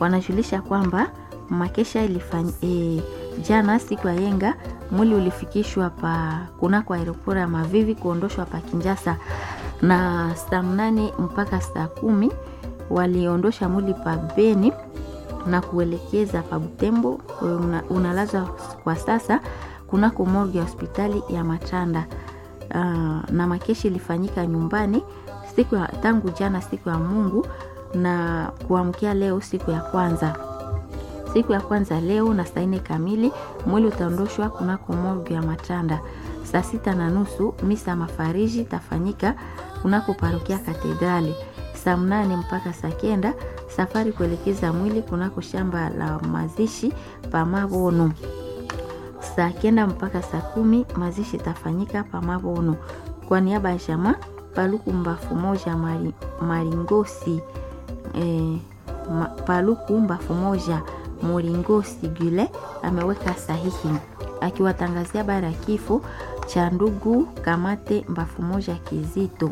wanajulisha kwamba makesha ilifany, e, jana siku ya yenga mwili ulifikishwa pa kunako aeroport ya Mavivi kuondoshwa pa Kinjasa na saa mnane mpaka saa kumi waliondosha mwili pa Beni na kuelekeza pa Butembo una, unalazwa kwa sasa kunako morgue ya hospitali ya Matanda. Uh, na makeshi ilifanyika nyumbani siku ya, tangu jana siku ya Mungu na kuamkia leo siku ya kwanza. Siku ya kwanza leo na saa nne kamili mwili utaondoshwa kunako morgue ya Matanda. Saa sita na nusu misa mafariji itafanyika kunako parokia Katedrali. Saa mnane mpaka saa kenda safari kuelekeza mwili kunako shamba la mazishi pa Mabono. Saa kenda mpaka saa kumi mazishi itafanyika pa Mabono. Kwa niaba ya jamaa Paluku Mbafu moja mari, Maringosi eh, ma, Paluku Mbafu moja Moringosi Gule ameweka sahihi akiwatangazia habari ya kifo cha ndugu Kamate Mbafu moja Kizito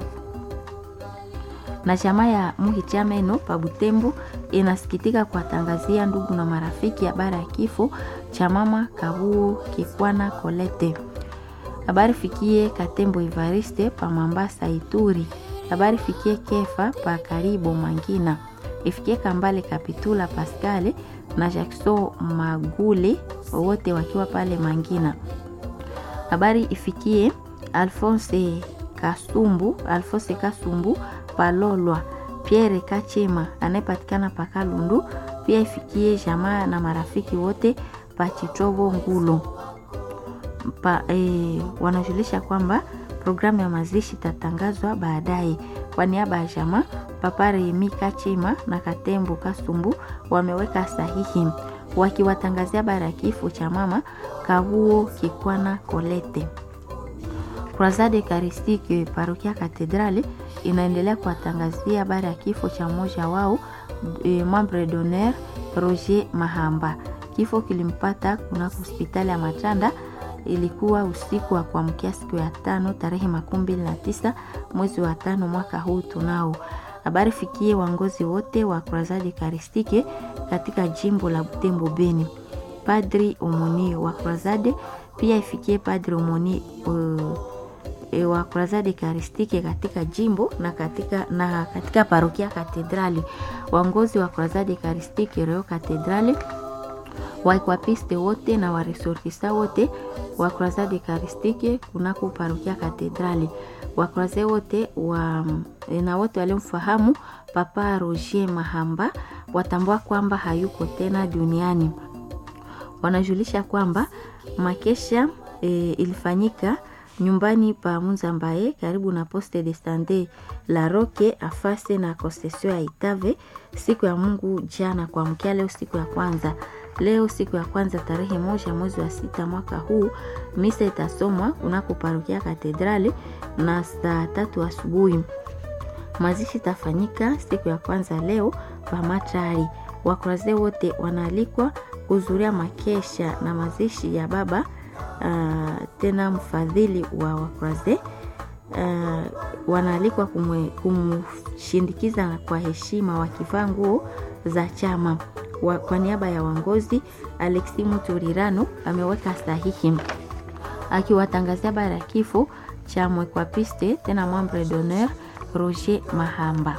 na chama ya Muhichameno pa Butembo inasikitika kuwatangazia ndugu na marafiki habari ya kifo cha mama Kabuo Kikwana Kolete. Habari fikie Katembo Ivariste pa Mambasa Ituri. Habari fikie Kefa pa Karibo Mangina. Ifikie Kambale Kapitula Pascale na Jackson Magule wote wakiwa pale Mangina. Habari ifikie Alphonse Kasumbu, Alphonse Kasumbu Palolwa Pierre Kachema anayepatikana pa Kalundu. Pia ifikie jamaa na marafiki wote pa Chitobo Ngulo pa, e, wanajulisha kwamba programu ya mazishi itatangazwa baadaye. Kwa niaba ya jamaa Papa Remi Kachema na Katembo Kasumbu wameweka sahihi wakiwatangazia habari ya kifo cha mama Kabuo Kikwana Kolete. Croisade Eucharistique parokia Katedrali inaendelea kuwatangazia habari ya kifo cha mmoja wao e, membre d'honneur Roger Mahamba. Kifo kilimpata kunako hospitali ya Matanda, ilikuwa usiku wa kuamkia siku ya tano tarehe makumi mbili na tisa mwezi wa tano mwaka huu tunao. Habari fikie waongozi wote wa Croisade Eucharistique katika jimbo la Butembo Beni. Padri Omoni wa Croisade pia ifikie Padri Omoni uh, e, wa Croisade Eucharistique katika jimbo na katika, na katika parokia Katedrali. Waongozi wa Croisade Eucharistique Reo Katedrali, waekwapiste wote na waresortisa wote wa Croisade Eucharistique kunako parokia Katedrali, wakroise wote wa, na wote waliomfahamu Papa Roger Mahamba watambua kwamba hayuko tena duniani. Wanajulisha kwamba makesha e, ilifanyika nyumbani pa Munzambaye karibu na Poste de Sande la Roque afase na konsesio ya Itave siku ya Mungu jana kuamkia leo siku ya kwanza. Leo siku ya kwanza tarehe moja mwezi wa sita mwaka huu, misa itasomwa kunako parokia Katedrali na saa tatu asubuhi. Mazishi itafanyika siku ya kwanza leo pamatari. Wakroise wote wanaalikwa kuhudhuria makesha na mazishi ya baba Uh, tena mfadhili wa wakroise uh, wanaalikwa kumshindikiza kwa heshima wakivaa nguo za chama wa, kwa niaba ya waongozi Alexi Muturirano ameweka sahihi akiwatangazia habari ya kifo cha mwekwapiste tena membre d'honneur Roger Mahamba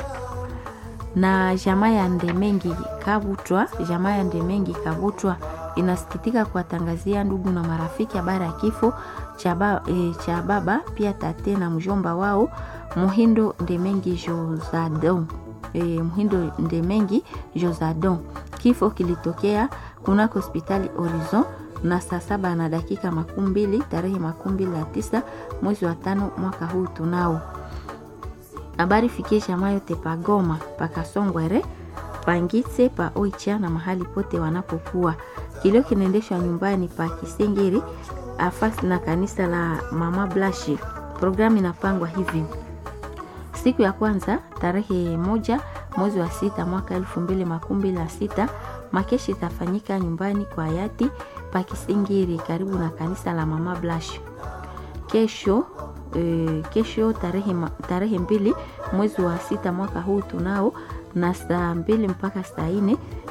na jamaa ya Ndemengi Kavutwa, jamaa ya Ndemengi Kavutwa inasikitika kuwatangazia ndugu na marafiki habari ya kifo cha ba, e, cha baba pia tate na mjomba wao Muhindo Ndemengi Josadon. E, Muhindo Ndemengi Josadon. Kifo kilitokea kunako hospitali Horizon na saa saba na dakika makumi mbili tarehe makumi mbili na tisa mwezi wa tano mwaka huu tunao habari fikisha mayo te pagoma pakasongwere pangitse pa oicha na mahali pote wanapokuwa kilio kinaendeshwa nyumbani pa Kisingiri afasi na kanisa la Mama Blashi. Programu inapangwa hivi: siku ya kwanza tarehe moja mwezi wa sita mwaka elfu mbili makumi mbili na sita makeshi itafanyika nyumbani kwa hayati pa Kisingiri karibu na kanisa la Mama Blashi. Kesho e, kesho tarehe, tarehe mbili mwezi wa sita mwaka huu tunao na saa mbili mpaka saa nne